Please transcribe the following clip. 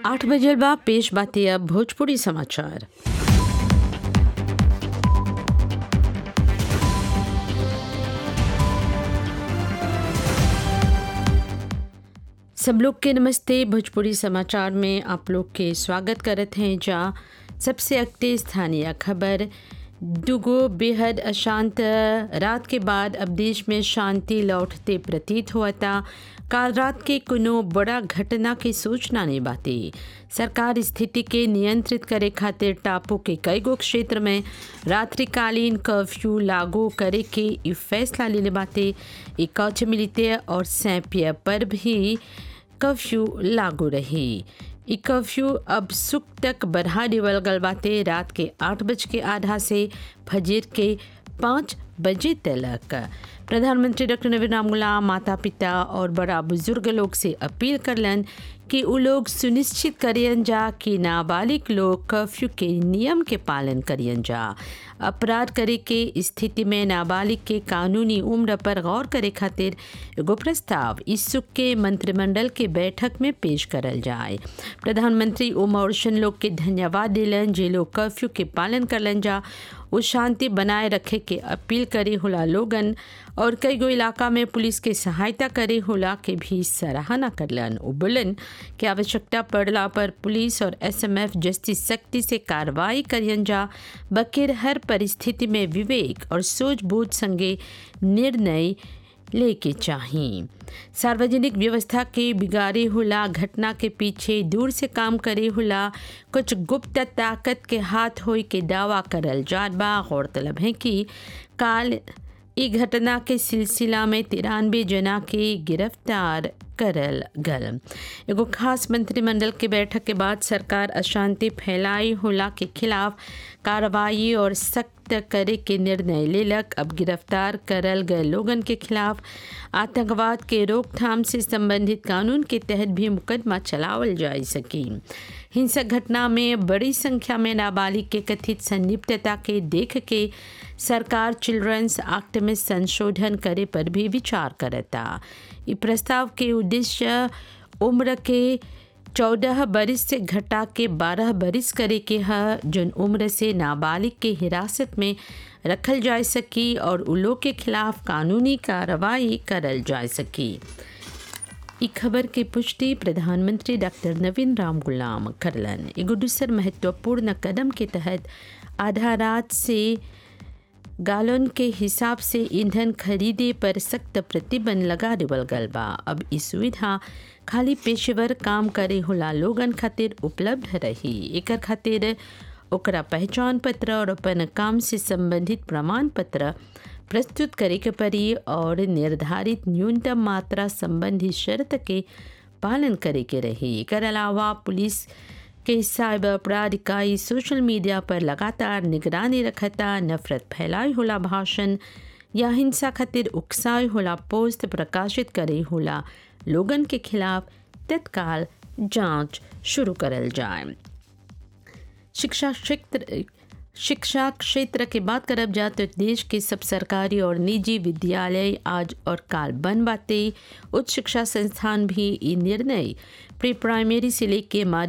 आठ बजे बा पेश बाती अब भोजपुरी समाचार सब लोग के नमस्ते भोजपुरी समाचार में आप लोग के स्वागत करत हैं जा सबसे अगते स्थानीय खबर दुगो बेहद अशांत रात के बाद अब देश में शांति लौटते प्रतीत हुआ था काल रात के कोनो बड़ा घटना की सूचना नहीं बाती सरकार स्थिति के नियंत्रित करे खातिर टापू के कई गो क्षेत्र में रात्रिकालीन कर्फ्यू लागू करे के इ फैसला लेले बाते इ कौच मिलते और सैंपिया पर भी कर्फ्यू लागू रही इ कर्फ्यू अब सुख तक बढ़ा देवल गल बाते रात के आठ बज के आधा से फजर के पाँच बजे तक प्रधानमंत्री डॉक्टर नवीन राम गुलाम माता पिता और बड़ा बुजुर्ग लोग से अपील करलन कि उ लोग सुनिश्चित करियन जा कि नाबालिग लोग कर्फ्यू के नियम के पालन करियन जा अपराध करे के स्थिति में नाबालिग के कानूनी उम्र पर गौर करे खातिर एगो प्रस्ताव इस्सुक के मंत्रिमंडल के बैठक में पेश करल जाए प्रधानमंत्री ओम औरशन लोग के धन्यवाद दिलन जे लोग कर्फ्यू के पालन करलन जा वो शांति बनाए रखे के अपील करे होला लोगन और कई गो इलाका में पुलिस के सहायता करे होला के भी सराहना करलन वो बोलन कि आवश्यकता पड़ला पर पुलिस और एसएमएफ जस्ती सख्ती से कार्रवाई करियन जा बकिर हर परिस्थिति में विवेक और सूझबूझ संगे निर्णय लेके चाहिए सार्वजनिक व्यवस्था के बिगाड़े होला घटना के पीछे दूर से काम करे होला कुछ गुप्त ताकत के हाथ होई के दावा करल जात बा गौरतलब है कि काल ई घटना के सिलसिला में तिरानवे जना के गिरफ्तार करल गल एगो खास मंत्रिमंडल के बैठक के बाद सरकार अशांति फैलाई होला के खिलाफ कार्रवाई और सख्त करे के निर्णय लेलक अब गिरफ्तार करल गए लोगन के खिलाफ आतंकवाद के रोकथाम से संबंधित कानून के तहत भी मुकदमा चलावल जा सकी हिंसक घटना में बड़ी संख्या में नाबालिग के कथित संलिप्तता के देख के सरकार चिल्ड्रंस एक्ट में संशोधन करे पर भी विचार करता ई प्रस्ताव के उद्देश्य उम्र के चौदह बरिस से घटा के बारह बरिस करे के ह जौन उम्र से नाबालिग के हिरासत में रखल जा सकी और उलो के खिलाफ कानूनी कार्रवाई करल जा सकी ई खबर की पुष्टि प्रधानमंत्री डॉक्टर नवीन राम गुलाम करलन एगो दूसर महत्वपूर्ण कदम के तहत आधा रात से गालन के हिसाब से ईंधन खरीदे पर सख्त प्रतिबंध लगा देवल गल बा अब ई सुविधा खाली पेशेवर काम करे होला लोगन खातिर उपलब्ध रही एकर खातिर ओकरा पहचान पत्र और अपन काम से संबंधित प्रमाण पत्र प्रस्तुत करे के पड़ी और निर्धारित न्यूनतम मात्रा संबंधी शर्त के पालन करे के रही एकर अलावा पुलिस के साइबर अपराध इकाई सोशल मीडिया पर लगातार निगरानी रखता नफरत फैलाई होला भाषण या हिंसा खातिर उकसाई होला पोस्ट प्रकाशित करे होला लोगन के खिलाफ तत्काल जांच शुरू करल जाए शिक्षा क्षेत्र शिक्षा क्षेत्र की बात करब जा तो देश के सब सरकारी और निजी विद्यालय आज और काल बंद बाते उच्च शिक्षा संस्थान भी ये निर्णय प्री प्राइमरी से लेके